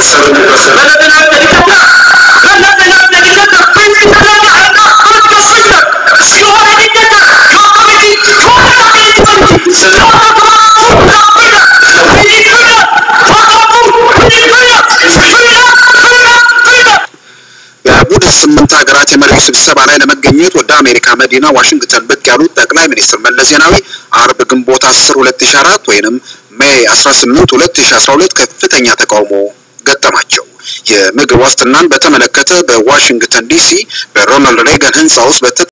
በቡድን ስምንት ሀገራት የመሪዎች ስብሰባ ላይ ለመገኘት ወደ አሜሪካ መዲና ዋሽንግተን ብቅ ያሉት ጠቅላይ ሚኒስትር መለስ ዜናዊ አርብ ግንቦት 10 2004 ወይንም ሜይ 18 2012 ከፍተኛ ተቃውሞ ገጠማቸው። የምግብ ዋስትናን በተመለከተ በዋሽንግተን ዲሲ በሮናልድ ሬገን ህንፃ ውስጥ